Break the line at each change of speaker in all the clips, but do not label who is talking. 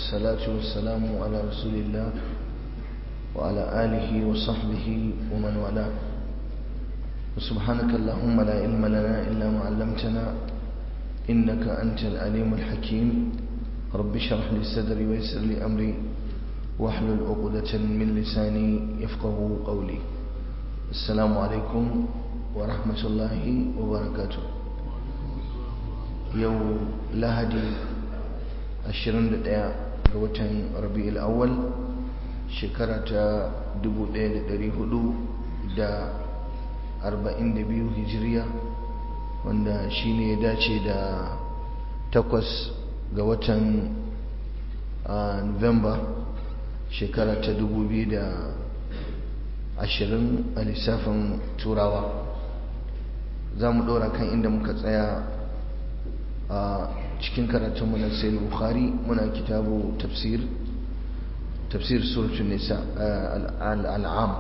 والصلاة والسلام على رسول الله وعلى آله وصحبه ومن والاه وسبحانك اللهم لا علم لنا إلا ما علمتنا إنك أنت العليم الحكيم رب اشرح لي صدري ويسر لي أمري واحلل عقدة من لساني يفقه قولي السلام عليكم ورحمة الله وبركاته يوم لهدي 21 ga watan rabi'ul awwal shekara ta 1442 hijiriya wanda shine ya dace da takwas ga watan november shekara ta 2020 a lissafin turawa za mu ɗora kan inda muka tsaya a cikin karatunmu na sai bukhari muna kitabu tafsir tafsir suratun nisa al'am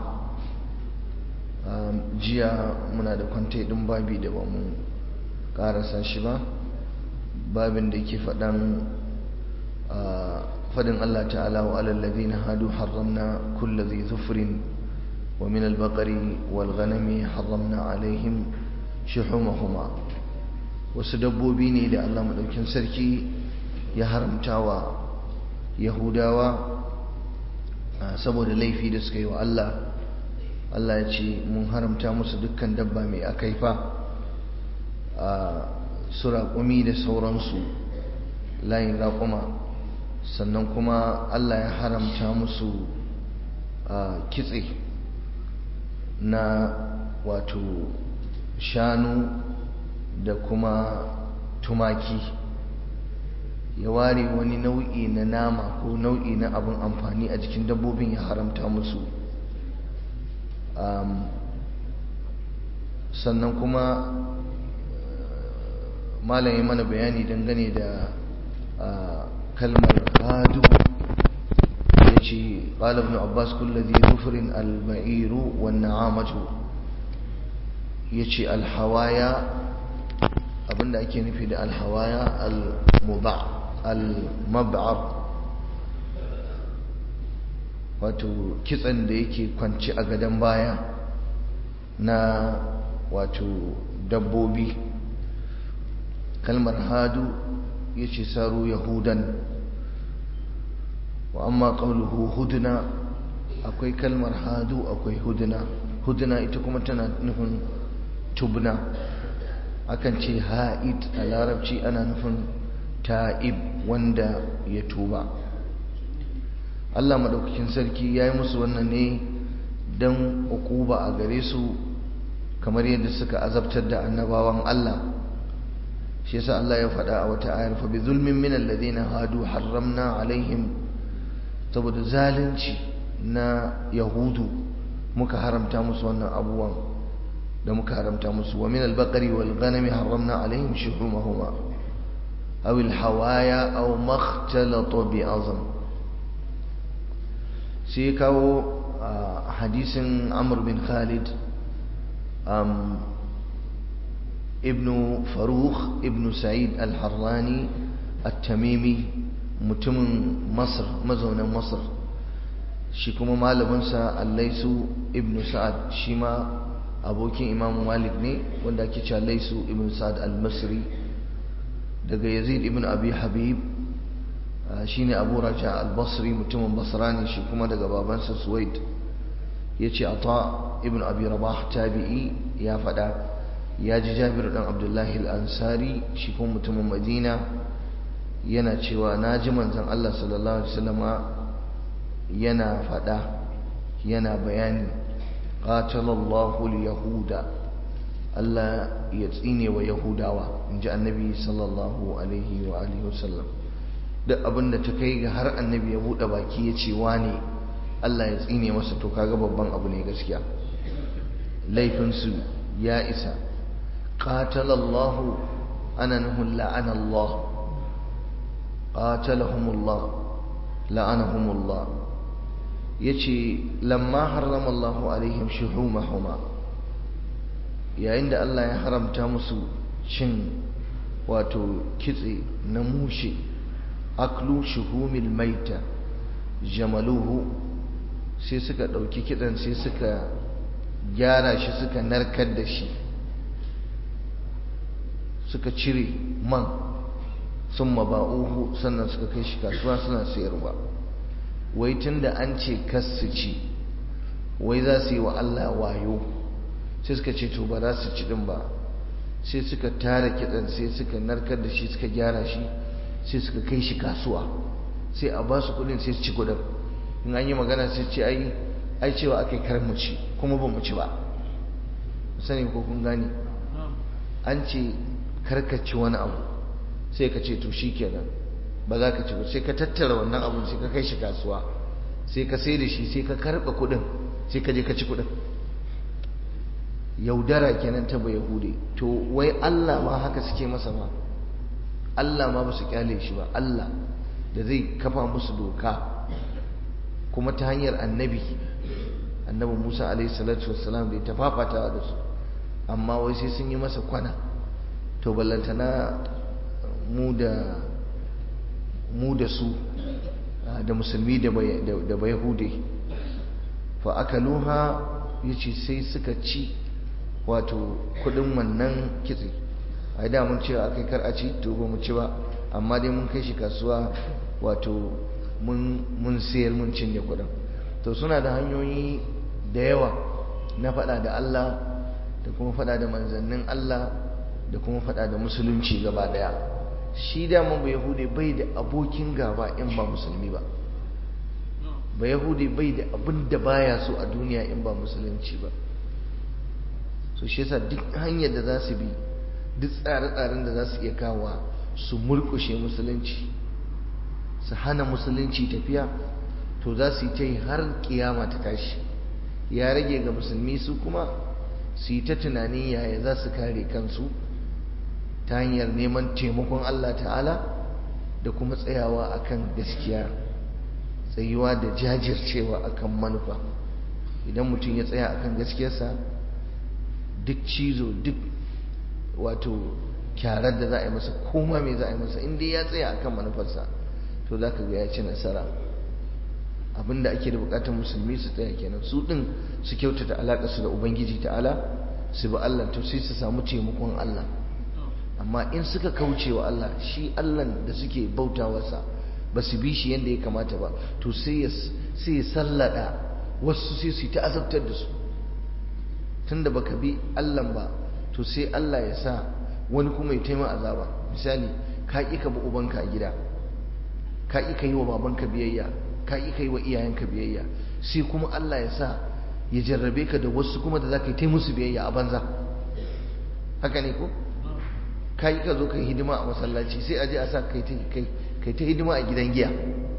jiya muna da kwantai ɗin babi da ba mu ƙarasa shi ba babin da ke faɗan faɗin Allah ta'ala wa alallazi na hadu haramna kulla zai zufurin wa min albakari wal ganami haramna alaihim shuhumahuma wasu dabbobi ne da Allah maɗaukin sarki ya haramta wa yahudawa saboda laifi da suka yi wa Allah Allah ya ce mun haramta musu dukkan dabba mai akaifa a su raƙumi da sauransu layin raƙuma sannan kuma Allah ya haramta musu kitse na wato shanu da kuma tumaki ya ware wani nau'i na nama ko nau'i na abin amfani a jikin dabbobin ya haramta musu sannan kuma malam ya mana bayani dangane da kalmar hadu ya ce ƙalab na abbas kullazi zufurin al-ba'iru wa na'amatu ya ce alhawaya abinda ake nufi da alhawaya al-mab'ar wato kitsan da yake kwanci a gadon baya na wato dabbobi kalmar hadu ya ce saru yahudan wa amma ƙauluhu huduna akwai kalmar hadu akwai huduna huduna ita kuma tana nufin tubna akan ce ha'id a larabci ana nufin ta'ib wanda ya tuba Allah maɗaukakin sarki ya yi musu wannan ne don ukuba a gare su kamar yadda suka azabtar da annabawan Allah shi yasa Allah ya faɗa a wata ayar fa bi zulmin min alladhina hadu harramna alaihim saboda zalunci na yahudu muka haramta musu wannan abubuwan da muka haramta musu wa min al-baqari wal ghanami harramna alaihim shuhumahuma aw al-hawaya aw makhtalata bi azm sai kawo hadisin Amr bin Khalid ibn Farukh ibn Sa'id al-Harrani at-Tamimi mutumin Masar mazaunin Masar shi kuma malaminsa Allaisu ibn Sa'ad shi ma abokin imam malik ne wanda ake cewa laisu ibn sa'ad al-masri daga yazid ibn abi habib shine abu raja al-basri mutumin basra ne shi kuma daga babansa suwaid yace ata ibn abi rabah tabi'i ya fada ya ji jabir dan abdullahi al-ansari shi kuma mutumin madina yana cewa naji manzon Allah sallallahu alaihi wasallama yana fada yana bayani قاتل الله اليهود الله يتسيني ويهوداوا إن جاء النبي صلى الله عليه وآله وسلم duk abin da ta kai ga har annabi ya buɗe baki ya ce wane Allah ya tsine masa to kaga babban abu ne gaskiya laifinsu ya isa qatalallahu ana nuhun la'ana Allah qatalahumullah la'anahumullah yace lamma harrama Allahu alaihim shuhumahuma yayin da Allah ya haramta musu cin wato kitse na mushe aklu shuhumil maita jamaluhu sai suka ɗauki kiɗan sai suka gyara shi suka narkar da shi suka cire man sun maba'uhu sannan suka kai shi kasuwa suna sayarwa wai tun da an ce su ci wai za su yi wa Allah wayo sai suka ce to ba za su ci din ba sai suka tara kiɗan sai suka narkar da shi suka gyara shi sai suka kai shi kasuwa sai a ba su kuɗin sai su ci kuɗin in an yi magana sai ce ai ai cewa aka yi kar mu ci kuma ba mu ci ba sani ko kun gane an ce karkaci wani abu sai ka ce to shi kenan ba za ka ci ba sai ka tattara wannan abun sai ka kai shi kasuwa sai ka sai da shi sai ka karɓa kuɗin sai ka je ka ci kuɗin yaudara kenan ta bai yahude to wai Allah ma haka suke masa ma Allah ma ba su kyale shi ba Allah da zai kafa musu doka kuma ta hanyar annabi annabi Musa alaihi salatu wassalam da ya tafafata da su amma wai sai sun yi masa kwana to ballantana mu da mu da su da musulmi da bai hude fa akaluha yace sai suka ci wato kudin wannan kitse a da mun cewa akai kar a ci to ba mu ci ba amma dai mun kai shi kasuwa wato mun mun sayar mun cinye kudin to suna da hanyoyi da yawa na faɗa da Allah da kuma faɗa da manzannin Allah da kuma faɗa da musulunci gaba daya shi daman ba yahude bai da abokin gaba in ba musulmi ba ba yahude bai da abin da baya so a duniya in ba musulunci ba so shi yasa duk hanyar da za su bi duk tsare-tsaren da za su iya kawo su murkushe musulunci su hana musulunci tafiya to za su yi ta yi har kiyama ta tashi ya rage ga musulmi su kuma su yi ta tunanin yaya za su kare kansu ta hanyar neman taimakon Allah ta'ala da kuma tsayawa akan gaskiya tsayuwa da jajircewa akan manufa idan mutum ya tsaya akan gaskiyarsa duk cizo duk wato kyarar da za a yi masa koma mai za a yi masa inda ya tsaya akan manufarsa to za ka ga ya ci nasara abinda ake da bukatar musulmi su tsaya kenan su din su kyautata alaƙarsu da ubangiji ta'ala su bi Allah to sai su samu taimakon Allah amma in suka kauce wa Allah shi Allah da suke bautawarsa ba su bi shi yadda ya kamata ba to sai ya sallada wasu sai su yi ta azabtar da su tunda baka bi Allah ba to sai Allah ya sa wani kuma ya taimaka azaba misali ka ƙi ka bi ubanka a gida ka ƙi ka yi wa babanka biyayya ka ƙi ka yi wa iyayenka biyayya sai kuma Allah ya sa ya jarrabe ka da wasu kuma da za ka yi ta musu biyayya a banza haka ne ko ka yi ka zo ka yi hidima a masallaci sai a je a sa kai ta hidima a gidan giya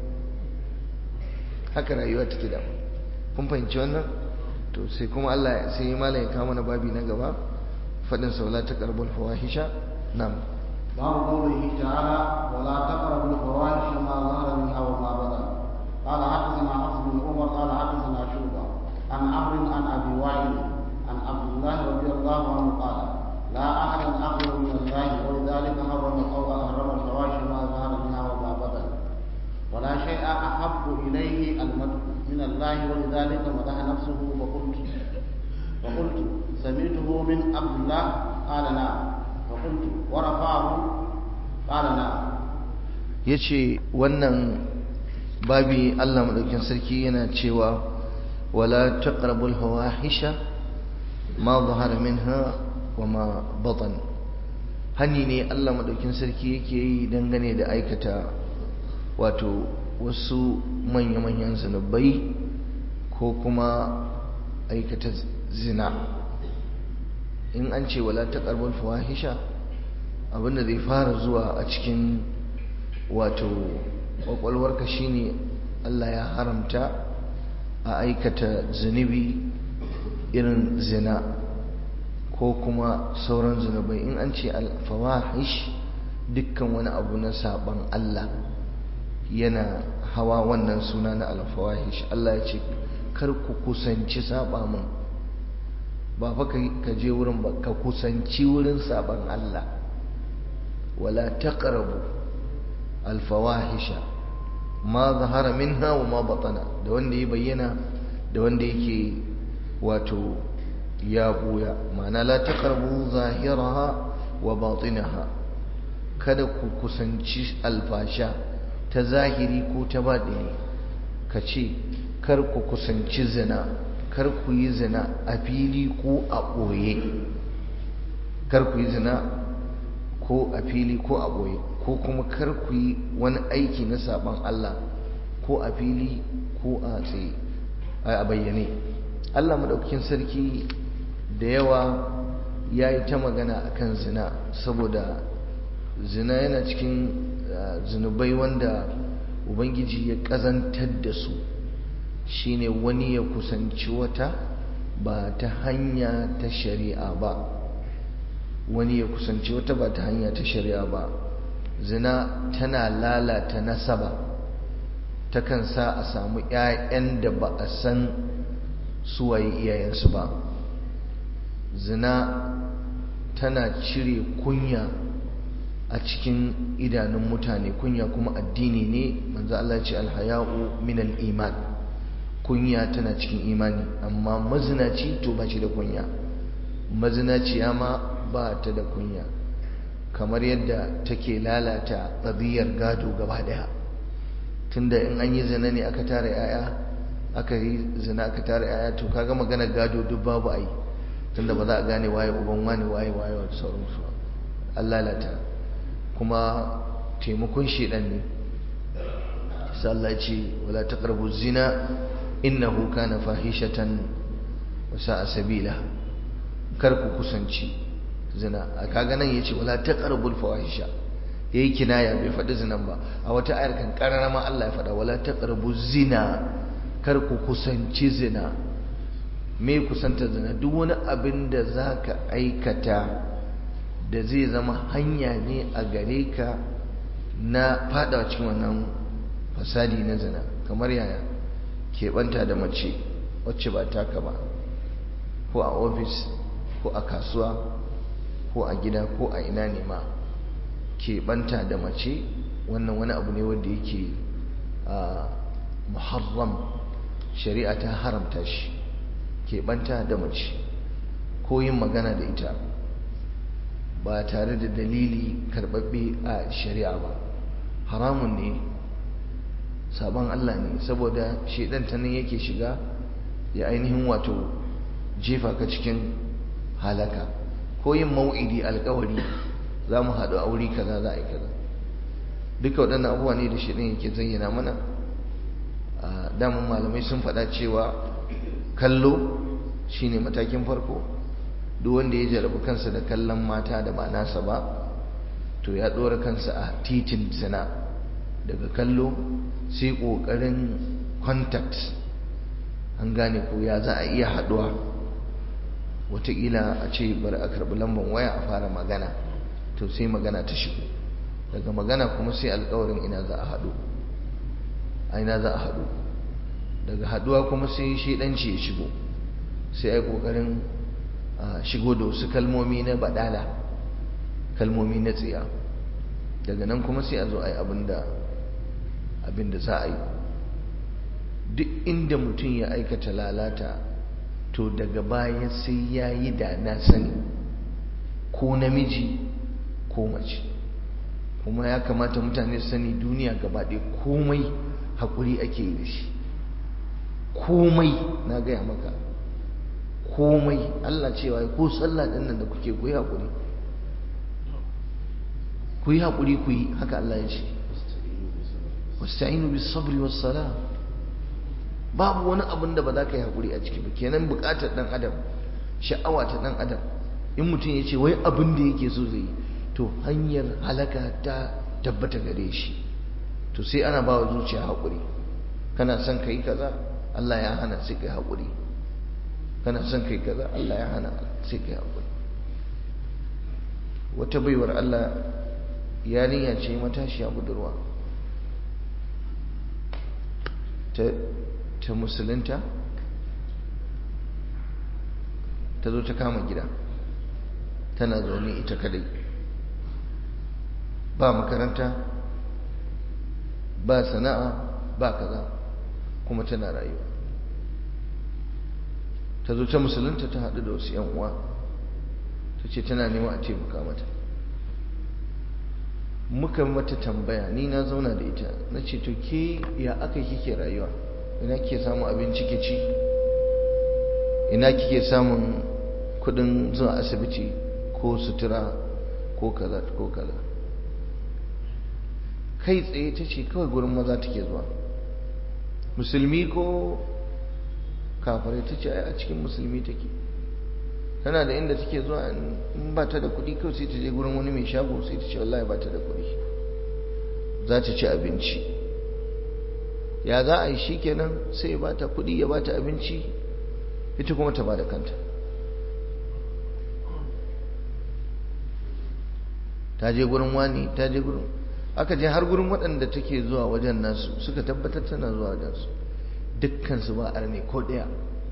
haka rayuwa take da kun fahimci wannan to sai kuma Allah sai yi malayin kama na babi na gaba faɗin saula ta karbul fawahisha nam
باب قوله تعالى ولا تقربوا الفواحش ما ظهر منها وما بطن قال حدثنا حفص بن عمر قال حدثنا شعبة عن عمرو عن ابي وائل عن عبد الله رضي الله عنه قال لا أحد أغفر من الله ولذلك حرم أو حرم الفواحش ما ظهر منها وما بطن ولا شيء أحب إليه المدح من الله ولذلك مدح نفسه فقلت فقلت سمعته من عبد الله قال نعم فقلت ورفعه قال نعم
yace wannan babi Allah madaukin sarki yana cewa wala taqrabul fawahisha ma zahara minha wama batan hani ne Allah madaukin sarki yake yi dangane da aikata wato wasu manya-manyan zunubai ko kuma aikata zina in an ce wala taqrabul fawahisha abinda zai fara zuwa a cikin wato kwakwalwarka shine Allah ya haramta a aikata zunubi irin zina ko kuma sauran zunubai in an ce alfawahish dukkan wani abu na saban Allah yana hawa wannan suna na alfawahish Allah ya ce kar ku kusanci saba min ba fa ka je wurin ba ka kusanci wurin saban Allah wala taqrabu alfawahisha ma zahara minha wa ma batana da wanda ya bayyana da wanda yake wato ya buya ma'ana la taqrabu zahiraha wa batinaha kada ku kusanci alfasha ta zahiri ko ta baɗini ka ce kar ku kusanci zina kar ku yi zina a fili ko a ɓoye kar ku yi zina ko a fili ko a ɓoye ko kuma kar ku yi wani aiki na saɓon Allah ko a fili ko a tsaye a bayyane Allah maɗaukakin sarki da yawa ya yi ta magana akan zina saboda zina yana cikin zunubai wanda ubangiji ya ƙazantar da su shine wani ya kusanci wata ba ta hanya ta shari'a ba wani ya kusanci wata ba ta hanya ta shari'a ba zina tana lalata nasaba takan sa a samu 'ya'yan da ba a san suwaye iyayensu ba zina tana cire kunya a cikin idanun mutane kunya kuma addini ne manzo Allah ya ce alhaya'u min al-iman kunya tana cikin imani amma mazinaci to ba shi da kunya mazinaciya ma ba ta da kunya kamar yadda take lalata ɗabi'ar gado gaba daya tunda in an yi zina ne aka tara yaya aka yi zina aka tara yaya to kaga maganar gado duk babu ai tunda ba za a gane waye uban wani waye waye wa sauransu an lalata kuma taimakon shedan ne sallah ce wala taqrabu zina innahu kana fahishatan wa sa'a sabila kar ku kusanci zina kaga nan yace wala taqrabul fawahisha yayi kinaya bai faɗi zinan ba a wata ayar kan karara ma Allah ya faɗa wala taqrabu zina kar ku kusanci zina me kusanta zina duk wani abin da zaka aikata da zai zama hanya ne a gare ka na fadawa cikin wannan fasadi na zina kamar yaya keɓanta da mace wacce ba taka ba ko a ofis ko a kasuwa ko a gida ko a ina ne ma keɓanta da mace wannan wani abu ne wanda yake muharram shari'a ta haramta shi keɓanta da mace ko yin magana da ita ba tare da dalili karɓaɓɓe a shari'a ba haramun ne sabon Allah ne saboda shaidan ta nan yake shiga ya ainihin wato jefa ka cikin halaka ko yin mau'idi alkawari za mu haɗu a wuri kaza za a yi kaza duka waɗannan abubuwa ne da shaidan yake zayyana mana damun malamai sun faɗa cewa kallo shine matakin farko duk wanda ya jarabi kansa da kallon mata da ba nasa ba to ya ɗora kansa a titin zina daga kallo sai ƙoƙarin contact an gane ko ya za a iya haɗuwa wataƙila a ce bari a karɓi lambar waya a fara magana to sai magana ta shigo daga magana kuma sai alƙawarin ina za a haɗu a ina za a haɗu daga haɗuwa kuma sai shaidanci ya shigo sai a yi ƙoƙarin shigo da wasu kalmomi na baɗala kalmomi na tsiya daga nan kuma sai a zo a yi abin da za a yi duk inda mutum ya aikata lalata to daga baya sai ya yi da na sani ko namiji ko mace kuma ya kamata mutane su sani duniya gaba ɗaya komai haƙuri ake yi da shi komai na gaya maka komai Allah cewa ko sallah ɗin nan da kuke ku yi haƙuri ku yi haƙuri ku yi haka Allah ya ce wasta'inu bis sabri was sala babu wani abin da ba za ka yi haƙuri a ciki ba kenan buƙatar ɗan adam sha'awa ta ɗan adam in mutum ya ce wai abin da yake so zai yi to hanyar halaka ta tabbata gare shi to sai ana ba wa zuciya haƙuri kana son ka yi kaza Allah ya hana sai ka yi haƙuri kana son ka yi kaza Allah ya hana sai ka yi haƙuri wata baiwar Allah yarinya ce matashiya budurwa ta ta musulunta ta zo ta kama gida tana zaune ita kadai ba makaranta ba sana'a ba kaza kuma tana rayuwa ta zo ta musulunta ta haɗu da wasu 'yan uwa ta ce tana neman a taimaka mata muka mata tambaya ni na zauna da ita na ce to ke ya aka kike rayuwa ina kike samun abinci ke ci ina kike samun kudin zuwa asibiti ko sutura ko kaza ko kaza kai tsaye ta ce kawai gurin maza take zuwa musulmi ko kafirai ta ce a cikin musulmi take tana da inda take zuwa in ba ta da kuɗi kawai sai ta je gurin wani mai shago sai ta ce wallahi ba ta da kuɗi za ta ci abinci ya za a yi shi kenan sai ya ba ta kuɗi ya ba ta abinci ita kuma ta ba da kanta ta je gurin wani ta je gurin aka je har gurin waɗanda take zuwa wajen nasu suka tabbatar tana zuwa wajen su dukkansu ba arne ko ɗaya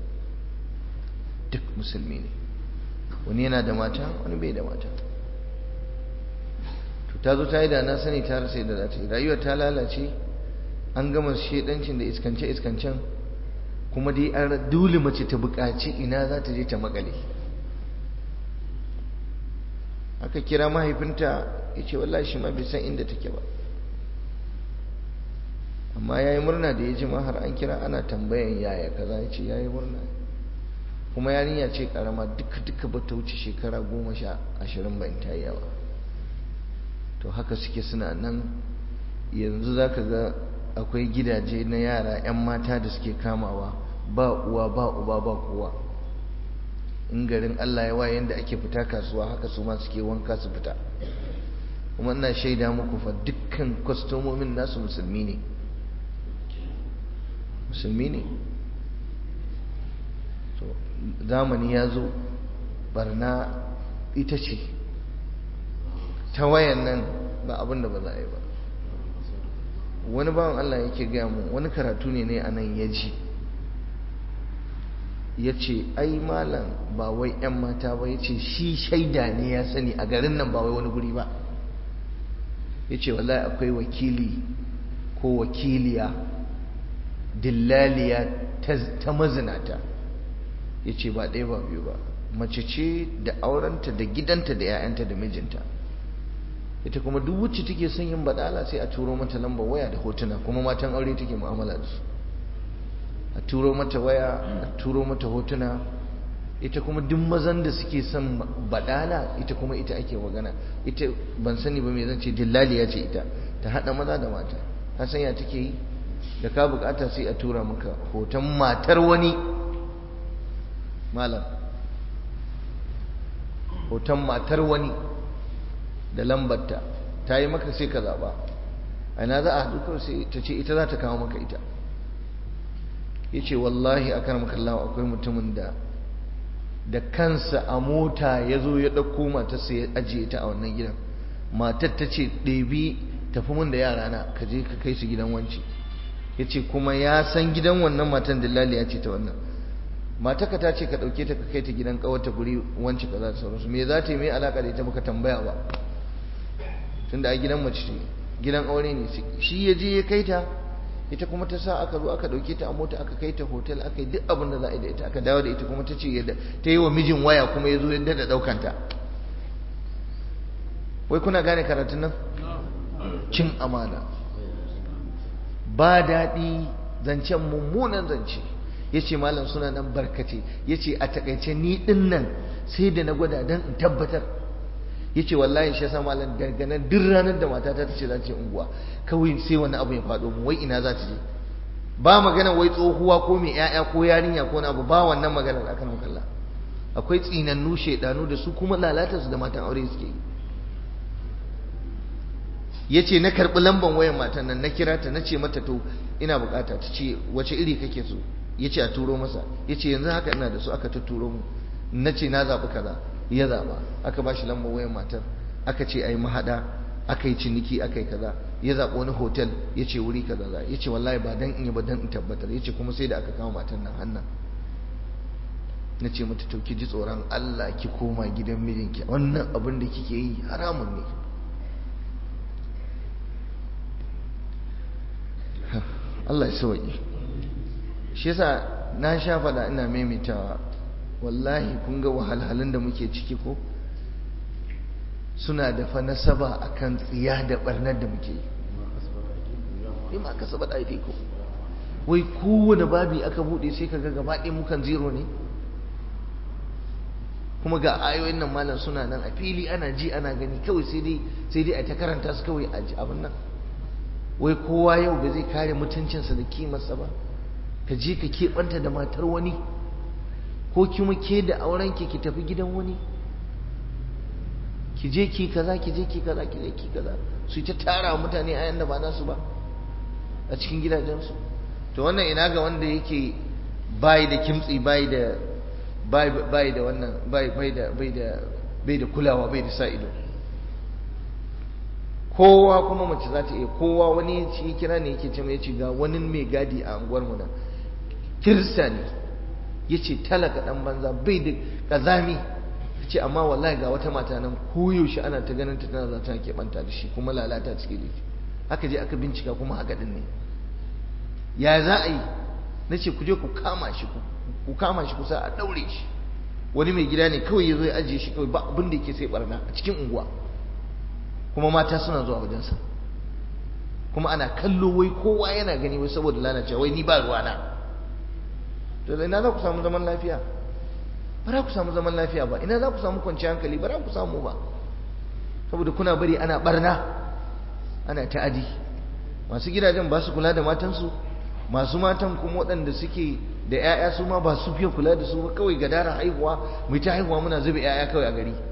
duk musulmi ne wani yana da mata wani bai da mata to ta zo ta yi da na sani ta rasa da za ta yi rayuwar ta lalace an gama shedancin da iskance iskancen kuma dai an dole mace ta buƙaci ina za ta je ta makale aka kira mahaifinta ya ce wallahi shi ma bai san inda take ba amma ya yi murna da ya ji har an kira ana tambayan yaya kaza ya ce ya yi murna kuma yarinya ce karama duka duka ba ta wuce shekara goma sha ashirin ba in ta yi yawa to haka suke suna nan yanzu za ka ga akwai gidaje na yara 'yan mata da suke kamawa ba uwa ba uba ba kowa in garin allah ya waye yadda ake fita kasuwa haka su ma suke wanka su fita kuma ina shaida muku fa dukkan kwastomomin nasu musulmi ne musulmi ne zamani ya zo barna ita ce ta wayan nan ba abin da ba za a yi ba wani bawan Allah yake gaya mu wani karatu ne ne a nan ya ji ya ce ai malam ba wai 'yan mata ba ya ce shi shaida ne ya sani a garin nan ba wai wani guri ba ya ce wallahi akwai wakili ko wakiliya dillaliya ta mazinata ya ce ba ɗaya ba biyu ba mace ce da aurenta da gidanta da 'ya'yanta da mijinta ita kuma duk wacce take son yin badala sai a turo mata lambar waya da hotuna kuma matan aure take mu'amala da su a turo mata waya a turo mata hotuna ita kuma duk mazan da suke son badala ita kuma ita ake magana ita ban sani ba me zan ce dillaliya ce ita ta hada maza da mata ka san ya take yi da ka bukata sai a tura maka hoton matar wani malam hoton matar wani da lambarta ta yi maka sai ka zaba a ina za a haɗu kawai sai ta ce ita za ta kawo maka ita ya ce wallahi a kan makallawa akwai mutumin da da kansa a mota ya zo ya ɗauko matarsa ya ajiye ta a wannan gidan matar ta ce ɗebi tafi mun da yara na ka je ka kai su gidan wanci ya ce kuma ya san gidan wannan matan dillali ya ce ta wannan mataka ta ce ka ɗauke ta ka kai ta gidan ƙawarta guri wanci ka za ta sauransu me za ta yi mai alaƙa da ita baka tambaya ba tunda a gidan mace ce gidan aure ne shi ya je ya kai ta ita kuma ta sa aka zo aka dauke ta a mota aka kai ta hotel aka yi duk abin da za a yi da ita aka dawo da ita kuma ta ce yadda ta yi wa mijin waya kuma ya zo yadda da daukanta wai kuna gane karatun nan cin amana ba daɗi zancen mummunan zance ya ce malam suna nan barkace ya ce a takaice ni ɗin nan sai da na gwada don in tabbatar ya ce wallahi shi yasa malam danganan duk ranar da matata ta ce za ta je unguwa kawai sai wani abu ya faɗo mu wai ina za ta je ba magana wai tsohuwa ko mai ƴaƴa ko yarinya ko abu ba wannan maganar akan kalla akwai tsinannu shedanu da su kuma lalata su da matan aure suke yi yace na karɓi lamban wayan matan nan na kira ta na ce mata to ina bukata ta ce wace iri kake so yace a turo masa yace yanzu haka ina da su aka ta turo mu na ce na zaɓi kaza ya zaɓa aka ba shi lambar wayan matar aka ce ai mahaɗa aka yi ciniki aka yi kaza ya zaɓi wani hotel ya ce wuri kaza za ya ce wallahi ba dan in yi ba dan in tabbatar ya ce kuma sai da aka kama matan nan hannan na ce mata to ki ji tsoron Allah ki koma gidan mijinki wannan abin da kike yi haramun ne Allah ya sauki shi yasa na sha faɗa ina maimaitawa wallahi kun ga wahalhalun da muke ciki ko suna da fa nasaba akan tsiya da barnar da muke yi bima kasabat aydikum wai kowane babi aka bude sai kaga gaba ɗaya mukan zero ne kuma ga ayoyin nan malam suna nan a fili ana ji ana gani kawai sai dai sai dai a ta karanta su kawai a ji abin nan wai kowa yau ba zai kare mutuncinsa da kimarsa ba ka je ka keɓanta da matar wani ko kuma ke da aurenki ki tafi gidan wani ki je ki kaza ki je ki kaza ki je ki kaza su ta tara mutane ayan da ba nasu ba a cikin gidajensu to wannan ina ga wanda yake bai da kimtsi bai da bai da wannan bai bai da bai da bai da kulawa bai da sa ido kowa kuma mace za ta iya kowa wani shi kira ne yake ce mai ce ga wani mai gadi a unguwar mu nan kirista ne yace talaka dan banza bai da kazami ce amma wallahi ga wata mata nan koyaushe ana ta ganin ta tana za ta keɓanta da shi kuma lalata cikin laifi aka je aka bincika kuma haka din ne ya za a yi na ce ku je ku kama shi ku kama shi kusa a ɗaure shi wani mai gida ne kawai ya zo ya ajiye shi kawai ba abin da yake sai barna a cikin unguwa kuma mata suna zuwa wajensa kuma ana kallo wai kowa yana gani wai saboda lalacewa wai ni ba ruwana to da ina za ku samu zaman lafiya ba za ku samu zaman lafiya ba ina za ku samu kwanciyar hankali ba za ku samu ba saboda kuna bari ana barna ana ta'adi masu gidajen ba su kula da matansu masu matan kuma waɗanda suke da 'ya'ya su ma ba su fiye kula da su ba kawai gadara haihuwa mu ta haihuwa muna zube 'ya'ya kawai a gari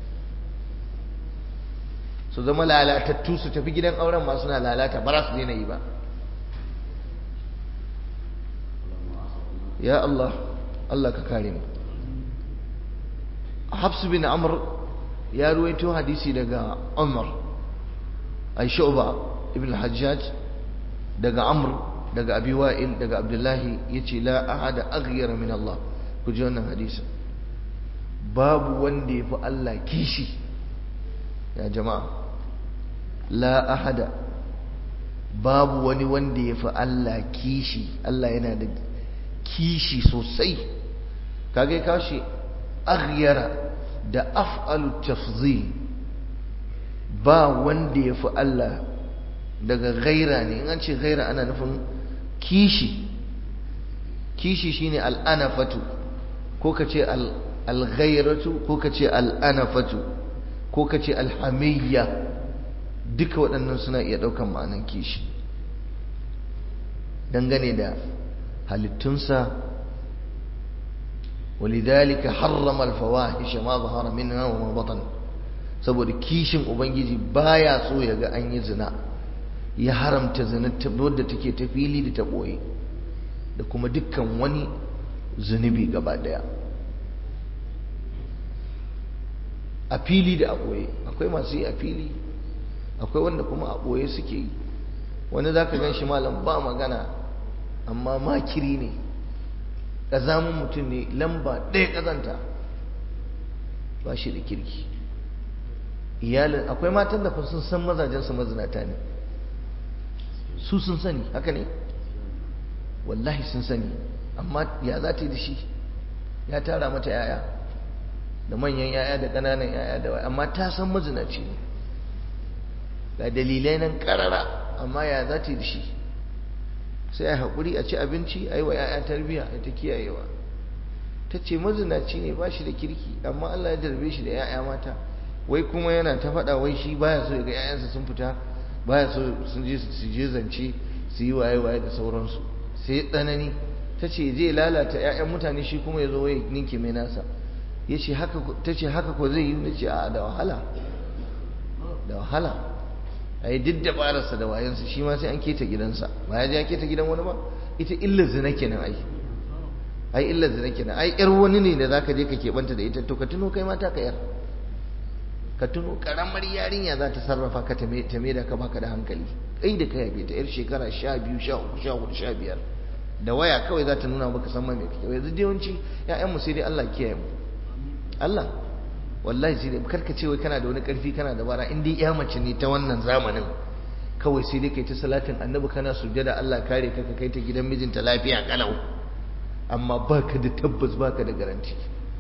su zama lalatattu su tafi gidan auren masu na lalata ba za su daina yi ba ya Allah Allah ka kare mu Hafs bin Amr ya ruwaito hadisi daga Umar ay Shu'ba ibn al-Hajjaj daga Amr daga Abi Wa'il daga Abdullahi yace la ahada aghyara min Allah ku ji wannan hadisin babu wanda yafi Allah kishi ya jama'a la ahada babu wani wanda yafi Allah kishi Allah yana da kishi sosai kage kashi aghyara da af'alu tafzil ba wanda ya fi Allah daga gaira ne in an ce gaira ana nufin kishi kishi shine al'anafatu ko ka ce al-ghairatu ko ka ce al'anafatu ko ka ce alhamiyya duka waɗannan suna iya ɗaukan ma'anan kishi dangane da halittunsa ولذلك حرم الفواحش ما ظهر منها وما بطن saboda kishin ubangiji baya so ya ga an yi zina ya haramta zina wadda take ta fili da ta ɓoye da kuma dukkan wani zunubi gaba daya a fili da a ɓoye akwai masu yi a fili akwai wanda kuma a ɓoye suke yi wani za ka gan shi malam ba magana amma makiri ne ƙazamin mutum ne lamba ɗaya ƙazanta ba shi da kirki iyalin akwai matan da sun san mazajensu mazinata ne su sun sani haka ne wallahi sun sani amma ya za ta yi da shi ya tara mata yaya da manyan yaya da ƙananan yaya da amma ta san mazinaci ne ga dalilai nan ƙarara amma ya za ta yi da shi sai a haƙuri a ci abinci a yi wa 'ya'ya tarbiyya a ta kiyayewa ta ce mazinaci ne ba shi da kirki amma Allah ya jarbe shi da 'ya'ya mata wai kuma yana ta faɗa wai shi baya so ya ga 'ya'yansa sun fita baya so sun je su je zance su yi waye waye da sauransu sai tsanani ta ce zai lalata 'ya'yan mutane shi kuma ya zo ya ninke mai nasa ya ce haka ta ce haka ko zai yi na ce a da wahala da wahala a yi duk dabararsa da wayansa shi ma sai an keta gidansa ba ya je ya keta gidan wani ba ita illar zina kenan ai ai illar zina kenan ai yar wani ne da zaka je ka keɓanta da ita to ka tuno kai mata ka yar ka tuno karamar yarinya za ta sarrafa ka ta me da ka baka da hankali kai da kai yabe ta yar shekara sha biyu sha uku sha hudu sha biyar da waya kawai za ta nuna maka san ma me kake yanzu dai yawanci ƴaƴanmu sai dai Allah kiyaye mu Allah wallahi sai dai karka ce wai kana da wani karfi kana da bara in dai iya mace ne ta wannan zamanin kawai sai dai kai ta salatin annabi kana sujjada Allah kare ka ka kai ta gidan mijinta lafiya kalau amma baka da tabbas baka da garanti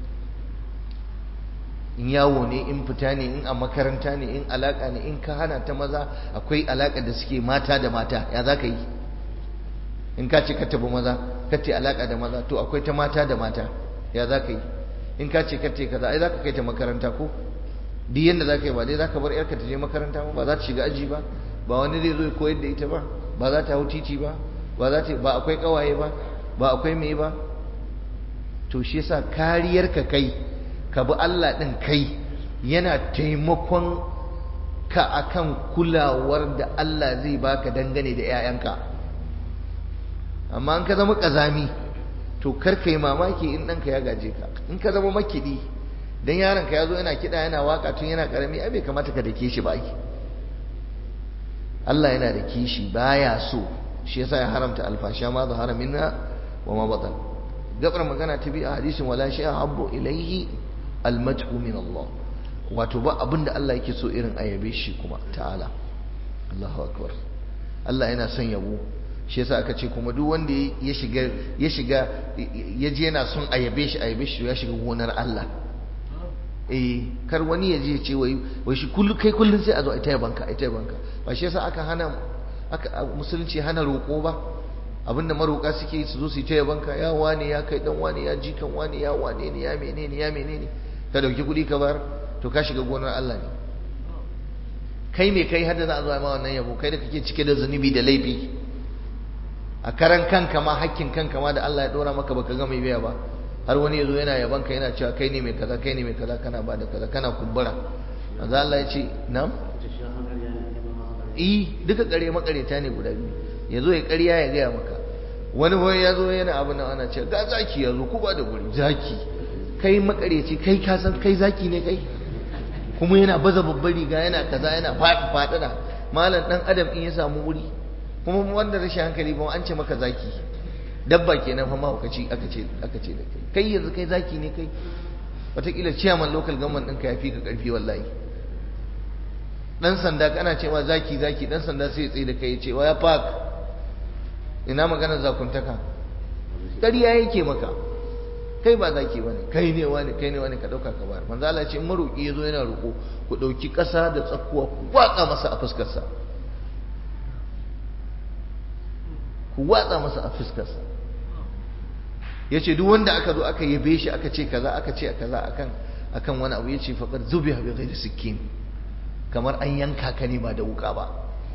in yawo ne in fita ne in a makaranta ne in alaka ne in ka hana ta maza akwai alaka da suke mata da mata ya za ka yi in ka ce ka tabi maza ka ce alaka da maza to akwai ta mata da mata ya za ka yi in ka ce ka ce kaza ai za ka kai ta makaranta ko duk yadda za ka yi ba dai za ka bar yarka ta je makaranta ba ba za ta shiga aji ba ba wani zai zo ya koyar da ita ba ba za ta hau titi ba ba za ta ba akwai kawaye ba ba akwai me ba to shi yasa kariyar ka kai ka bi Allah din kai yana taimakon ka akan kulawar da Allah zai baka dangane da 'ya'yanka amma in ka zama kazami to kar ka yi mamaki in ɗanka ya gaje ka in ka zama makiɗi dan yaron ka ya zo yana kiɗa yana waka tun yana ƙarami ai bai kamata ka dake shi ba ai Allah yana da kishi baya so shi yasa ya haramta alfasha ma zahara minna wa ma batan gabar magana ta bi a hadisin wala shay'a habbu ilayhi almadhu min Allah wato ba abinda Allah yake so irin ayabe shi kuma ta'ala Allahu akbar Allah yana son yabo shi yasa aka ce kuma duk wanda ya shiga ya shiga ya je yana son ayabe shi ayabe shi ya shiga gonar Allah eh kar wani ya je ce wai wai shi kullu kai kullun sai a zo a taya banka a taya banka ba shi yasa aka hana aka musulunci hana roƙo ba abinda maroƙa suke su zo su taya banka ya wane ya kai dan wane ya jikan wane ya wane ne ya menene ya menene ka dauki kuɗi ka bar to ka shiga gonar Allah ne kai me kai hadda za a zo ma wannan yabo kai da kake cike da zunubi da laifi a karan kanka ma hakkin kanka ma da Allah ya dora maka baka ga mai biya ba har wani yazo yana yaban ka yana cewa kai ne mai kaza kai ne mai kaza kana ba da kaza kana kumbura manzo Allah ya ce na'am eh duka kare makareta ne guda biyu yazo ya ƙarya ya gaya maka wani wani yazo yana abu nan ana cewa ga zaki yazo ku ba da guri zaki kai makareci kai ka san kai zaki ne kai kuma yana baza babbar riga yana kaza yana faɗi faɗina malam dan adam in ya samu wuri kuma wanda rashin hankali ba an ce maka zaki dabba kenan fa mahaukaci aka ce aka ce da kai kai yanzu kai zaki ne kai wataƙila ciyaman local government ɗinka ya fi ka ƙarfi wallahi dan sanda kana cewa zaki zaki dan sanda sai ya tsaye da kai ya ce wa ya park ina magana zakuntaka ƙarya yake maka kai ba zaki bane kai ne wani kai ne wani ka dauka ka bayar manzo Allah ya ce in maroki yazo yana roko ku dauki ƙasa da tsakuwa ku watsa masa a fuskar sa ku watsa masa a fuskar sa yace duk wanda aka zo aka yabe shi aka ce kaza aka ce kaza akan akan wani abu yace faqad zubiha bi ghairi sikkin kamar an yanka ka ne ba da wuka ba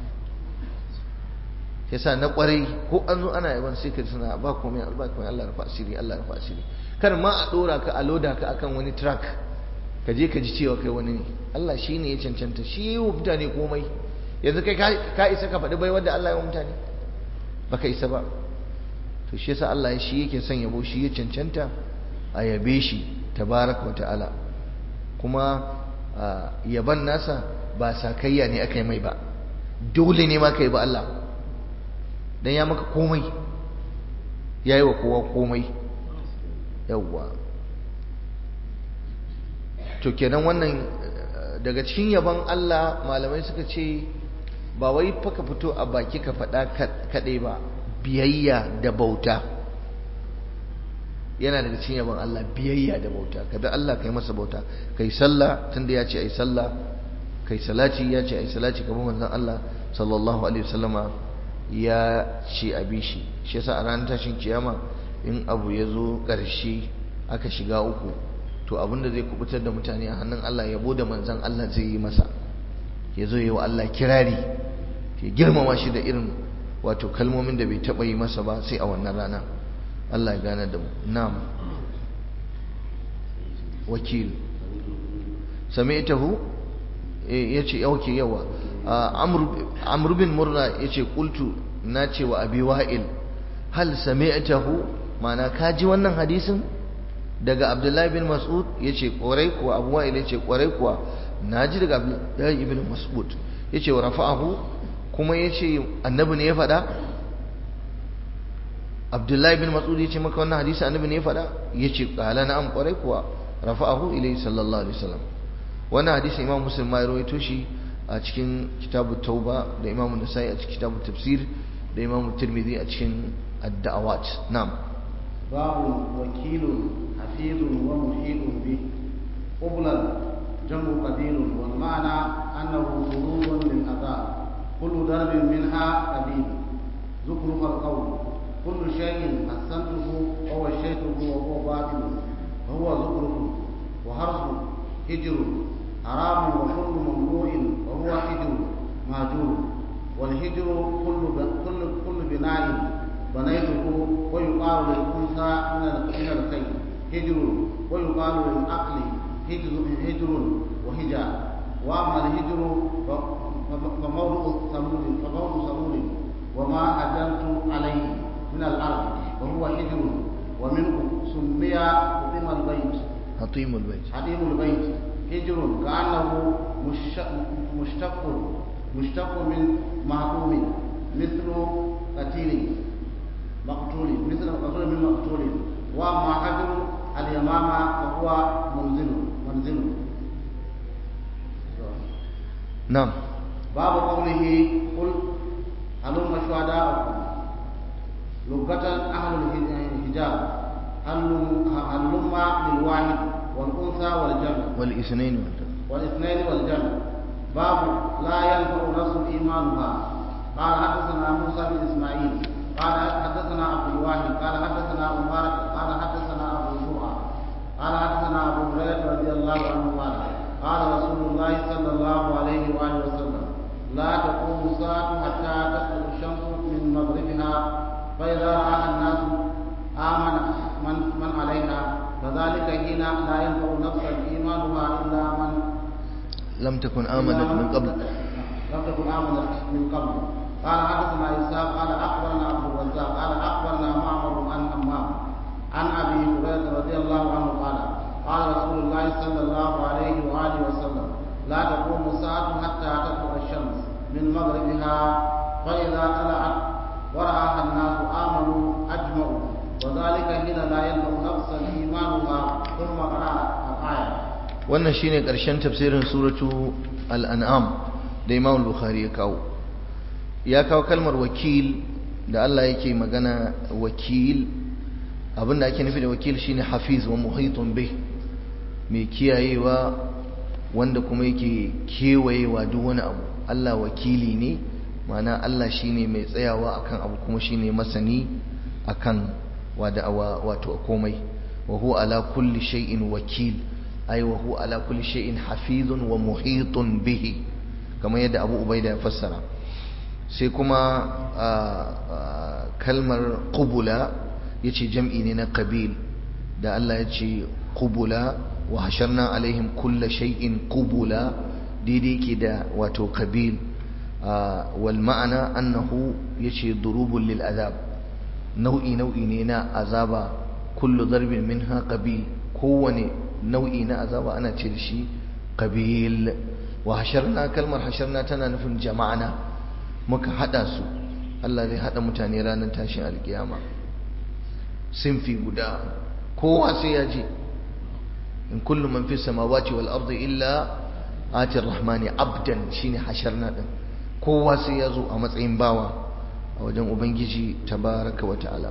yasa na kwarai ko an zo ana yaban sai ka suna ba komai ba komai Allah rufa asiri Allah rufa asiri kar ma a dora ka a loda ka akan wani track ka je ka ji cewa kai wani ne Allah shi ne ya cancanta shi yi wa mutane komai yanzu kai ka isa ka faɗi bai wanda Allah ya wa mutane baka isa ba to shi yasa Allah shi yake son yabo shi ya cancanta a yabe shi tabaraka wa ta'ala kuma yaban nasa ba sakayya ne aka yi mai ba dole ne ma ka yi ba Allah dan ya maka komai ya yi wa kowa komai yawwa to kenan wannan daga cikin yaban Allah malamai suka ce ba wai faka fito a baki ka faɗa kaɗai ba biyayya da bauta yana daga cikin yaban Allah biyayya da bauta kada Allah kai masa bauta kai sallah tunda ya ce ai sallah kai salati ya ce ai salati kamar manzon Allah sallallahu alaihi wasallama ya ce a bishi shi yasa a ranar tashin kiyama in abu ya zo ƙarshe aka shiga uku to abinda zai kubutar da mutane a hannun Allah yabo da manzon Allah zai yi masa ya zo yi wa Allah kirari ya girmama shi da irin wato kalmomin da bai taɓa yi masa ba sai a wannan rana Allah ya gane da mu na'am wakil sami'tahu yace yauke yawa amr bin murna yace qultu nace wa abi wa'il hal sami'tahu mana kaji wannan hadisin daga abdullahi bin mas'ud yace kwarai kuwa abu wa'il yace kwarai kuwa naji daga abdullahi ibn mas'ud yace wa rafa'ahu kuma yace annabi ne ya faɗa abdullahi bin mas'ud yace maka wannan hadisi annabi ne ya faɗa yace qala na'am kwarai kuwa rafa'ahu ilayhi sallallahu alaihi wasallam wannan hadisi imam muslim ma ya rawaito shi a cikin kitabu tauba da imamu nasai a cikin kitabu tafsir da imamu tirmidhi a cikin ad-da'awat na'am
باب وكيل حفيظ ومحيط به قبلا جمع قبيل والمعنى أنه حدود للأذى كل درب منها قبيل زخرف القول كل شيء حسنته ووشيته وهو باطل وهو زخرف وهرس هجر حرام وكل ممنوع وهو حجر مهجور والهجر كل كل كل بناء بنيته ويقال للأنثى من من الخيل هجر ويقال للعقل هجر هجر وهجا وأما الهجر فموضع ثمود فموضع ثمود وما هجرت عليه من الأرض وهو هجر ومنه سمي حطيم البيت
حطيم البيت
حطيم البيت هجر كأنه مشتق مشتق من محكوم مثل قتيل مقتول مثل مقتول من مقتول واما حجر اليمامة فهو منزل منزل
نعم
باب قوله قل هلم شهداءكم لغة أهل الحجاب هلم للواحد والأنثى والجمع
والاثنين
والاثنين والجمع باب لا ينفع نفس إيمانها قال حدثنا موسى بن إسماعيل قال حدثنا عبد الواحد قال حدثنا عمر قال حدثنا ابو زرعه قال حدثنا ابو هريره رضي الله عنه قال قال رسول الله صلى الله عليه واله وسلم لا تقوم الساعه حتى تطلع الشمس من مغربها فاذا راى الناس امن من من عليها فذلك حين لا ينفع نفسا ايمانها الا من
لم تكن آمنت من قبل
لم تكن امنت من قبل قال حدثنا اسحاق قال اخبرنا عبد الرزاق قال اخبرنا معمر عن همام عن ابي هريره رضي الله عنه قال قال رسول الله صلى الله عليه واله وسلم لا تقوم الساعه حتى تطلع الشمس من مغربها فاذا طلعت وراها الناس امنوا اجمعوا وذلك حين لا ينفع نفسا ايمانها ثم قرا الايه
wannan shine ƙarshen tafsirin suratu al-an'am da Imam al-Bukhari ya kawo ya kawo kalmar wakil da Allah yake magana wakil abinda ake nufi da wakil shine hafiz wa muhitun bih mai kiyayewa wanda kuma yake kewayewa duk wani abu Allah wakili ne ma'ana Allah shine mai tsayawa akan abu kuma shine masani akan wada wato komai wa huwa ala kulli shay'in wakil ay wa huwa ala kulli shay'in hafizun wa muhitun bihi kamar yadda Abu Ubaida ya fassara sai kuma kalmar qubula yace jam'i ne na qabil da Allah yace qubula wa hasharna alaihim kulla shay'in qubula daidai ke da wato qabil wal ma'ana annahu yace durubun lil azab nau'i nau'i ne na azaba kullu darbin minha qabil kowane nau'i na azaba ana ce da shi qabil wa hasharna kalmar hasharna tana nufin jama'ana muka hada su Allah zai hada mutane ranar tashin alkiyama sinfi guda kowa sai ya je in kullu man fi samawati wal ardi illa ati rahmani abdan shine hasharna din kowa sai ya zo a matsayin bawa a wajen ubangiji tabaraka wa ta'ala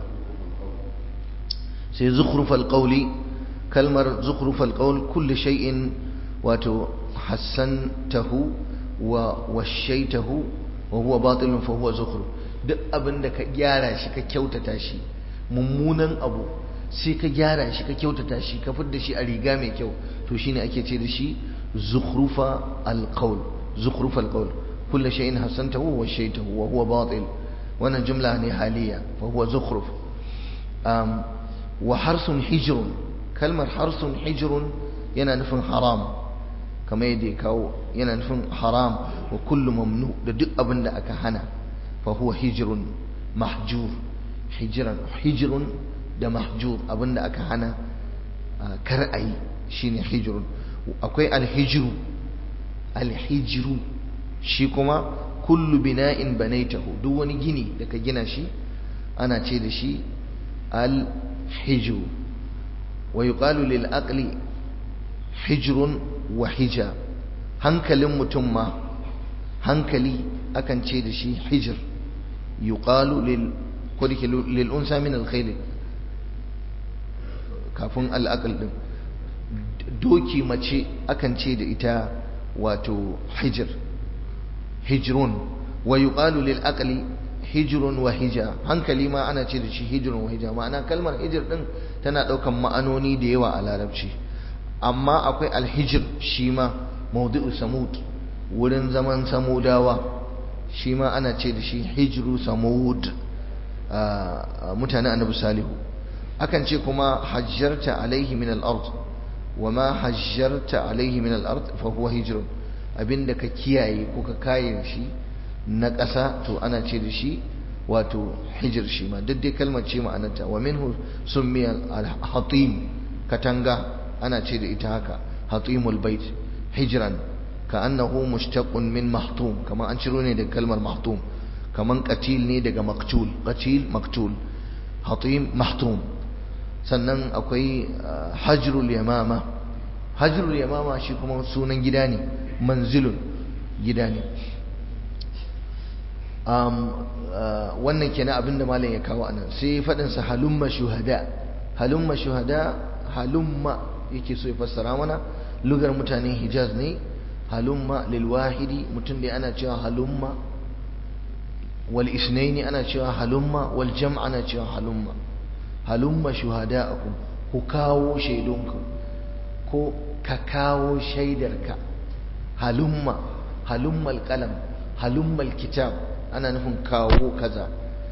sai zukhrufal qawli kalmar zukhrufal qawl kullu shay'in wato hassantahu wa washaitahu wa huwa batilun fa huwa zukhruf duk abinda ka gyara shi ka kyautata shi mummunan abu sai ka gyara shi ka kyautata shi ka fidda shi a riga mai kyau to shine ake ce da shi zukhrufa alqawl zukhrufa alqawl kullu shay'in hassantahu wa washaitahu wa huwa batil wannan jumla ne haliya fa huwa zukhruf um, wa harsun hijrun kalmar harsun hijrun yana nufin haram kamar yadda ya kawo yana nufin haram wa kullu mamnu da duk abin da aka hana fa huwa hijrun mahjur hijran hijrun da mahjur abin da aka hana kar ayi shine hijrun akwai alhijru alhijru shi kuma kullu bina'in banaitahu duk wani gini da ka gina shi ana ce da shi alhijru wa yuqalu lil aqli hijrun wa hija hankalin mutum ma hankali akan ce da shi hijir yuqalu lil kodike lil unsa min al khayl kafin al aql din doki mace akan ce da ita wato hijir hijrun wa yuqalu lil aqli hijrun wa hija hankali ma ana ce da shi hijrun wa hija ma'ana kalmar hijir din tana daukan ma'anoni da yawa a larabci amma akwai alhijir shi ma maudu'u samud wurin zaman samudawa shi ma ana ce da shi hijru samud mutane annabi salihu akan ce kuma hajjarta alaihi min al-ard wa ma hajjarta alaihi min al-ard fa huwa hijrun abinda ka kiyaye ko ka kayan shi na ƙasa to ana ce da shi wato hijir shi ma duk dai kalmar ce ma'anarta wa minhu summiya al-hatim katanga ana ce da ita haka hatimul bait hijran ka annahu mushtaqun min mahtum kamar an ciro ne daga kalmar mahtum kamar qatil ne daga maktul qatil maktul hatim mahtum sannan akwai hajrul yamama hajrul yamama shi kuma sunan gida ne manzilun gida ne wannan kenan abinda malam ya kawo anan sai faɗinsa halumma shuhada halumma shuhada halumma yake so ya fassara mana lugar mutanen hijaz ne halumma lil wahidi mutum da ana cewa halumma wal isnaini ana cewa halumma wal jam' ana cewa halumma halumma shuhada'akum ku kawo shaidunku ko ka kawo shaidarka halumma halummal qalam halummal kitab ana nufin kawo kaza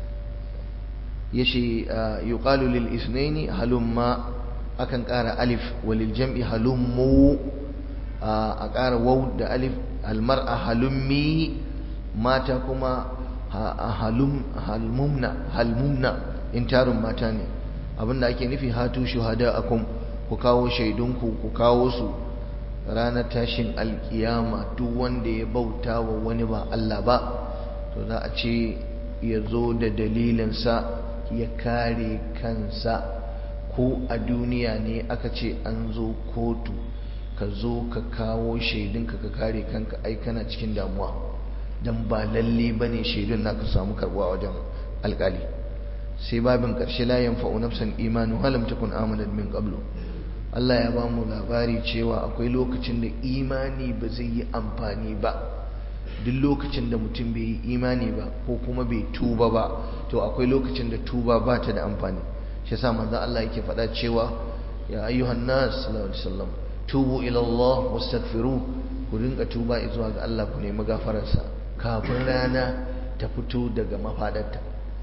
yace yuqalu lil isnaini halumma akan ƙara alif walil jam'i halummu a ƙara waw da alif almar'a halummi mata kuma halum halmumna halmumna in tarin mata ne abinda ake nufi hatu shuhada'akum ku kawo shaidunku ku kawo su ranar tashin alkiyama duk wanda ya bauta wa wani ba Allah ba to za a ce ya zo da dalilinsa ya kare kansa ko a duniya ne aka ce an zo kotu ka zo ka kawo shaidunka ka kare kanka ai kana cikin damuwa don ba lalle ba ne shaidun naka samu karbuwa wajen alkali sai babin ƙarshe la yanfa'u nafsan imanu halam takun amanat min qablu Allah ya ba mu labari cewa akwai lokacin da imani ba zai yi amfani ba duk lokacin da mutum bai yi imani ba ko kuma bai tuba ba to akwai lokacin da tuba ba ta da amfani shi yasa manzo Allah yake faɗa cewa ya ayyuhan nas sallallahu alaihi wasallam tubu ila Allah wastaghfiru ku dinga tuba zuwa ga Allah ku nemi gafararsa kafin rana ta fito daga mafadarta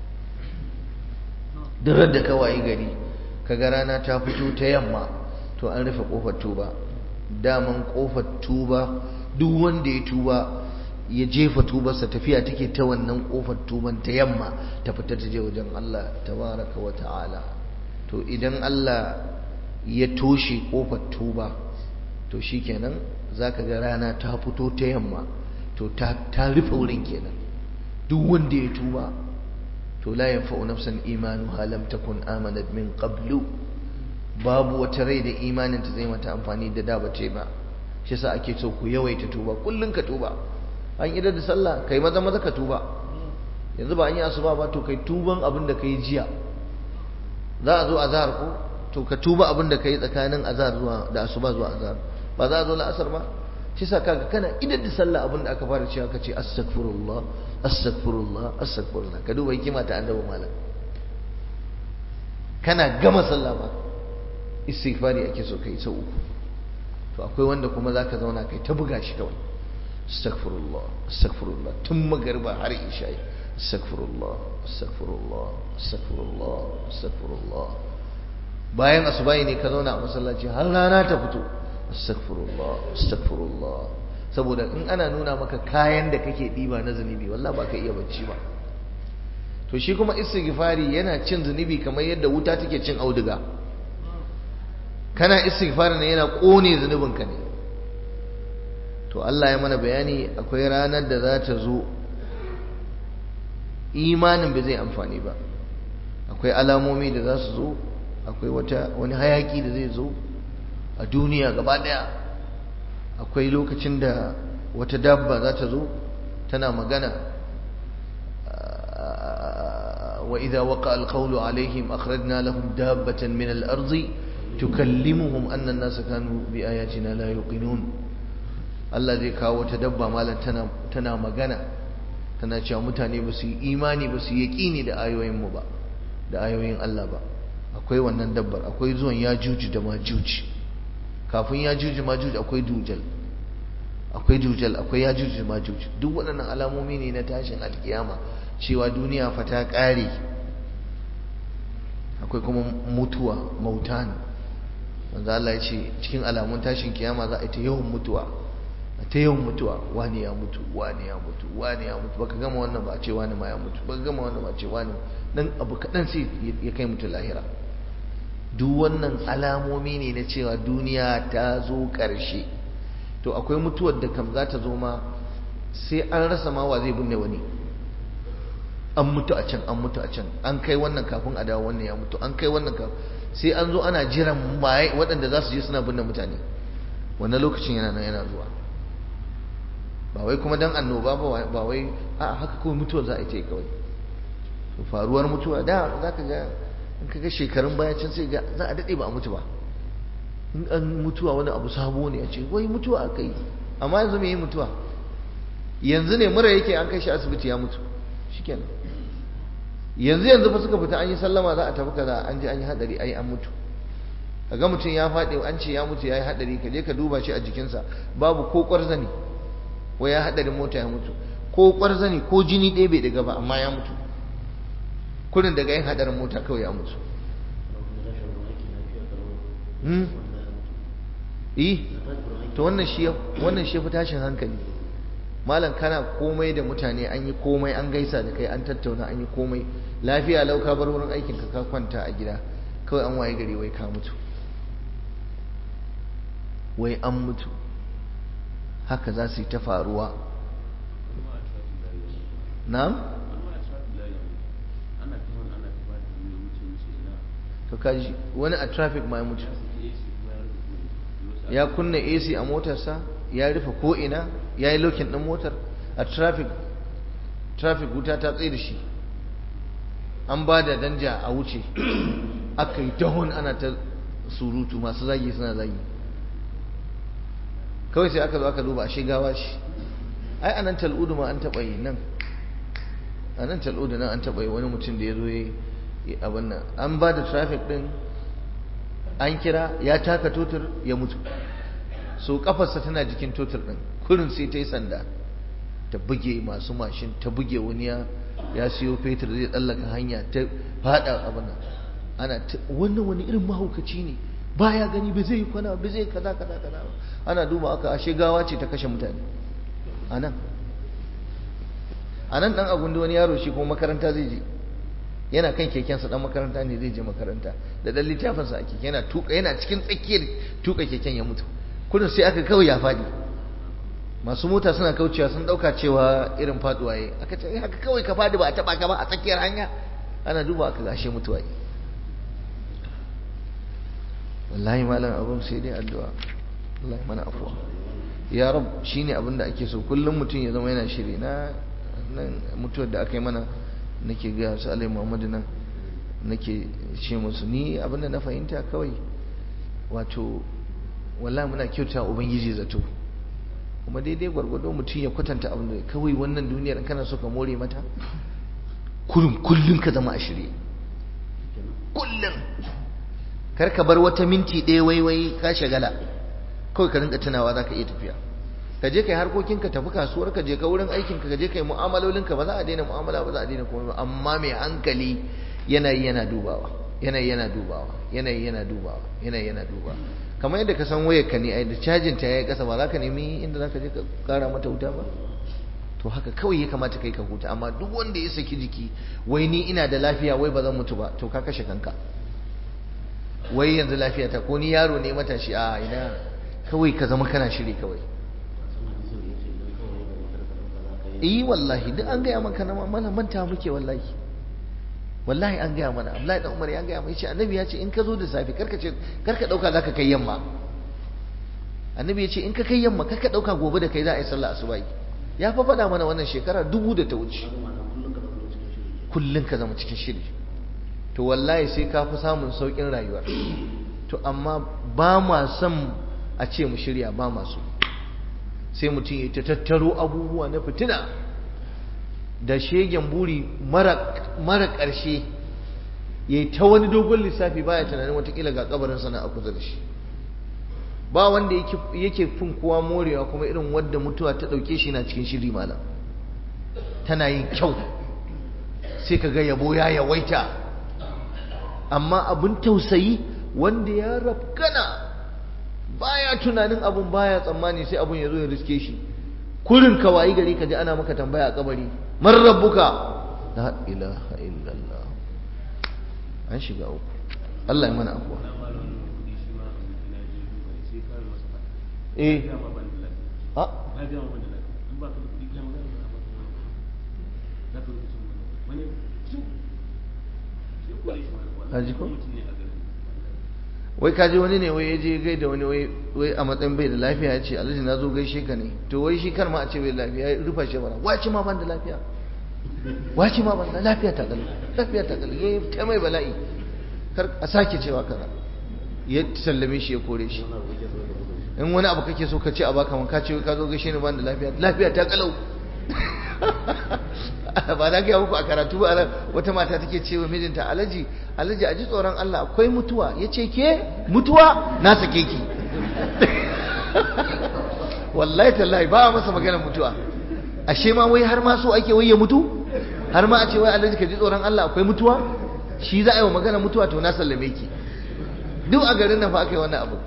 duk da kawai gari kaga rana ta fito ta yamma to an rufe kofar tuba daman kofar tuba duk wanda ya tuba ya jefa tubarsa tafiya take ta wannan kofar tuban ta yamma ta fita ta je wajen Allah tabaraka wa ta'ala to idan Allah ya toshe kofar tuba to shikenan zaka ga rana ta fito ta yamma to ta ta rufe wurin kenan duk wanda ya tuba to la yanfa'u nafsan imanuha lam takun amanat min qablu babu wata rai da imanin ta zai mata amfani da da bace ba shi yasa ake so ku yawaita tuba kullun ka tuba an idar da sallah kai maza maza ka tuba yanzu ba an yi asuba ba to kai tuban abin da kai jiya za a zo azhar ko to ka tuba abin da kai tsakanin azhar zuwa da asuba zuwa azhar ba za a zo la'asar ba shi yasa kaga kana idar da sallah abin da aka fara cewa ka ce astaghfirullah astaghfirullah astaghfirullah ka duba hikima ta annabi malam kana gama sallah ba istighfari ake so kai sau uku to akwai wanda kuma zaka zauna kai ta buga shi kawai astaghfirullah astaghfirullah tun magarba har isha astaghfirullah astaghfirullah astaghfirullah astaghfirullah bayan asubahi ne ka zauna a masallaci har rana ta fito astaghfirullah astaghfirullah saboda in ana nuna maka kayan da kake diba na zunubi wallahi ba ka iya bacci ba to shi kuma istighfari yana cin zunubi kamar yadda wuta take cin auduga kana istighfar ne yana kone zunubinka ne to Allah ya mana bayani akwai ranar da za ta zo imanin bai zai amfani ba akwai alamomi da za su zo akwai wata wani hayaki da zai zo a duniya gaba daya akwai lokacin da wata dabba za ta zo tana magana wa idza waqa alqawlu alaihim akhrajna lahum dabbatan min al-ardi tukallimuhum anna an-nasa kanu bi ayatina la yuqinun Allah zai kawo ta dabba malam tana tana magana tana cewa mutane ba su yi imani ba su yi yaqini da ayoyin mu ba da ayoyin Allah ba akwai wannan dabbar akwai zuwan yajuju da majuji kafin yajuju majuji akwai dujal akwai dujal akwai yajuju da majuji duk waɗannan alamomi ne na tashin alkiyama cewa duniya fa ta ƙare akwai kuma mutuwa mautan wanda Allah ya ce cikin alamun tashin kiyama za a yi ta yawan mutuwa ta yawan mutuwa wani ya mutu wani ya mutu wani ya mutu baka gama wannan ba a ce wani ma ya mutu baka gama wannan ba a ce wani dan abu kaɗan sai ya kai mutu lahira duk wannan alamomi ne na cewa duniya ta zo ƙarshe to akwai mutuwar da kam za ta zo ma sai an rasa ma wa zai binne wani an mutu a can an mutu a can an kai wannan kafin a dawo wannan ya mutu an kai wannan kafin sai an zo ana jiran maye waɗanda za su je suna binne mutane wannan lokacin yana nan yana zuwa ba wai kuma dan annoba ba wai a haka kawai mutuwar za a yi ta kawai faruwar mutuwa da za ka ga in ka ga shekarun baya can sai ga za a daɗe ba a mutu ba in an mutuwa wani abu sabo ne a ce wai mutuwa aka yi amma yanzu me yi mutuwa yanzu ne mura yake an kai shi asibiti ya mutu shikenan yanzu yanzu fa suka fita an yi sallama za a tafi kaza an je an yi hadari ai an mutu kaga mutum ya faɗi an ce ya mutu ya yi hadari ka je ka duba shi a jikinsa babu ko ƙwarzani wai ya hadarin mota ya mutu ko ƙwarzani ko jini ɗaya bai daga ba amma ya mutu kurin daga yin hadarin mota kawai ya mutu eh to wannan shi wannan shi fi tashin hankali malam kana komai da mutane an yi komai an gaisa da kai an tattauna an yi komai lafiya lau ka bar wurin aikin ka ka kwanta a gida kawai an waye gari wai ka mutu wai an mutu haka za su yi ta faruwa na'am to kaji wani a traffic ma ya mutu ya kunna AC a motarsa ya rufe ko'ina ya yi lokin ɗin motar a traffic traffic wuta ta tsaye da shi an ba da danja a wuce aka yi tahon ana ta surutu masu zagi suna zagi kawai sai aka zo aka duba a shigawa shi ai anan tal'udu ma an taɓa yi nan a nan tal'udu nan an taɓa yi wani mutum da ya zo ya yi abin nan an ba da traffic ɗin an kira ya taka totur ya mutu so kafarsa tana jikin totur ɗin kurin sai ta yi sanda ta buge masu mashin ta buge wani ya ya siyo fetur zai tsallaka hanya ta fada abin nan ana wannan wani irin mahaukaci ne baya gani ba zai kwana ba zai kaza kaza kaza ana duba aka ashe gawa ce ta kashe mutane anan anan dan abun da wani yaro shi kuma makaranta zai je yana kan kekensa dan makaranta ne zai je makaranta da dan littafinsa a keke yana tuka yana cikin tsakiyar tuka keken ya mutu kudin sai aka kawai ya fadi masu mota suna kaucewa sun dauka cewa irin faduwa yayi aka ce haka kawai ka fadi ba a taba ka ba a tsakiyar hanya ana duba aka gashe mutuwa yi wallahi malam abun sai dai addu'a Allah mana afuwa ya rab shine abin da ake so kullum mutum ya zama yana shiri na nan mutuwar da aka yi mana nake ga su alai muhammadu nan nake ce musu ni abin da na fahimta kawai wato wallahi muna kyauta ubangiji zato kuma daidai gwargwado mutum ya kwatanta abin da kawai wannan duniyar kana so ka more mata kullum kullum ka zama a shirye kullum kar ka bar wata minti ɗaya waiwai ka shagala kawai ka rinka tunawa za ka iya tafiya ka je kai harkokin ka tafi kasuwar ka je ka wurin aikin ka je kai mu'amalolin ka ba za a daina mu'amala ba za a daina komai ba amma mai hankali yanayi yana dubawa yanayi yana dubawa yanayi yana dubawa yanayi yana dubawa kamar yadda ka san wayar ka ne ai da cajin ta yayi kasa ba za ka nemi inda za ka je ka kara mata wuta ba to haka kawai ya kamata kai ka huta amma duk wanda ya saki jiki wai ni ina da lafiya wai ba zan mutu ba to ka kashe kanka wai yanzu lafiya ta ko ni yaro ne matashi a ina kawai ka zama kana shiri kawai eh wallahi duk an gaya maka na mana manta muke wallahi wallahi an gaya mana Abdullahi dan Umar ya gaya mai ce annabi ya ce in ka zo da safe karka ce karka dauka zaka kai yamma annabi ya ce in ka kai yamma karka dauka gobe da kai za a yi sallah asuba ya fa faɗa mana wannan shekara dubu da ta wuce kullum ka zama cikin shiri to wallahi sai ka fi samun sauƙin rayuwar to amma ba ma son a ce mu shirya ba masu sai mutum ya ta tattaro abubuwa na fitina da shegen buri mara ƙarshe ya yi ta wani dogon lissafi baya tunanin watakila ga kabarin sana a kusa da shi ba wanda yake fin kowa morewa kuma irin wadda mutuwa ta ɗauke shi na cikin shiri malam tana yin kyau sai ka ga yabo ya yawaita amma abin tausayi wanda ya rafkana baya tunanin abun baya tsammani sai abun ya zo ya riske shi kurin ka wayi gari ka ji ana maka tambaya a kabari man rabbuka la ilaha illallah an shiga uku Allah ya mana afuwa eh a Haji ko? wai kaji wani ne wai ya je gai da wani wai a matsayin bai da lafiya ya ce alhaji na zo gaishe ka ne to wai shi kar ma a ce bai da lafiya ya rufa shi bara wace ma ban da lafiya wace ma ban da lafiya ta galu lafiya ta galu ya ta mai bala'i kar a sake cewa kaza ya sallame shi ya kore shi in wani abu kake so ka ce a baka man ka ce ka zo gaishe ni ban da lafiya lafiya ta kalau ba na gaya muku a karatu ba wata mata take cewa mijinta alaji alaji a ji tsoron Allah akwai mutuwa ya ce ke mutuwa na sake ki wallahi tallahi ba a masa maganar mutuwa ashe ma wai har ma so ake wai ya mutu har ma a ce wai alaji ka ji tsoron Allah akwai mutuwa shi za a yi wa maganar mutuwa to na sallame ki duk a garin nan fa aka yi wannan abu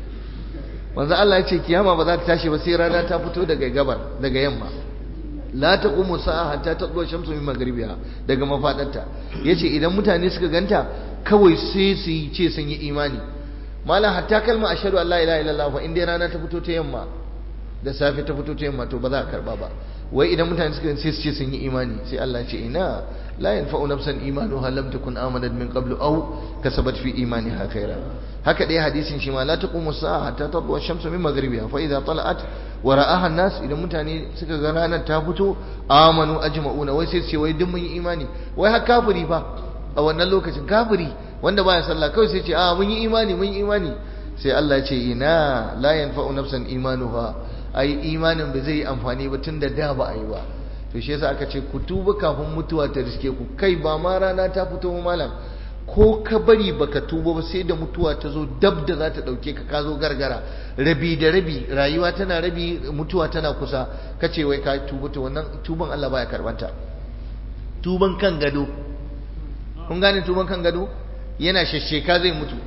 wanzu Allah ya ce kiyama ba za ta tashi ba sai rana ta fito daga gabar daga yamma la taqumu sa'a hatta tadlu shamsu min maghribiha daga mafadarta yace idan mutane suka ganta kawai sai su yi ce sun yi imani malam hatta kalma ashhadu an la ilaha illallah fa inda rana ta fito ta yamma da safe ta fito ta yamma to ba za a karba ba wai idan mutane suka sai su ce sun yi imani sai Allah ce ina la yanfa'u nafsan imanuha lam takun amanat min qablu aw kasabat fi imaniha khaira haka dai hadisin shi ma la taqumu sa'a hatta tadlu ash-shamsu min maghribiha fa idha tala'at wa ra'aha an-nas idan mutane suka ga ranar ta fito amanu ajma'una wai sai su ce wai duk mun yi imani wai har kafiri fa a wannan lokacin kafiri wanda baya sallah kawai sai ce a mun yi imani mun yi imani sai Allah ya ce ina la yanfa'u nafsan imanuha ai imanin ba zai yi amfani ba tunda da ba a yi ba to shi yasa aka ce ku tuba kafin mutuwa ta riske ku kai ba ma rana ta fito malam ko ka bari baka tuba ba sai da mutuwa ta zo dab da za ta dauke ka ka zo gargara rabi da rabi rayuwa tana rabi mutuwa tana kusa kace wai ka tuba to wannan tuban Allah baya karbanta tuban kan gado kun gane tuban kan gado yana shashsheka zai mutu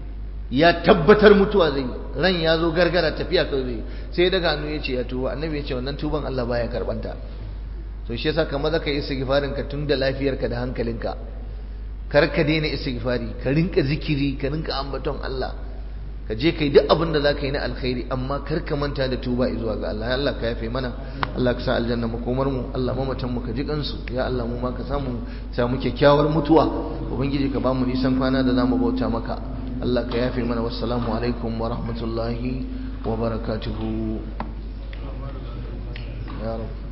ya tabbatar mutuwa zai ran ya zo gargara tafiya kawai zai sai daga hannu ya ce ya tuba annabi ya ce wannan tuban Allah baya karbanta to shi yasa kamar zaka yi istighfarin ka tun da lafiyarka da hankalinka kar ka daina istighfari ka rinka zikiri ka rinka ambaton Allah ka je kai duk abin da zaka yi na alkhairi amma kar ka manta da tuba zuwa ga Allah ya Allah ka yafe mana Allah ka sa aljanna makomar mu Allah mamatan mu ka ji kansu ya Allah mu ma ka samu samu kyakkyawar mutuwa ubangiji ka ba mu nisan kwana da zamu bauta maka Allah ka yafe mana wassalamu alaikum wa rahmatullahi wa barakatuhu ya rabb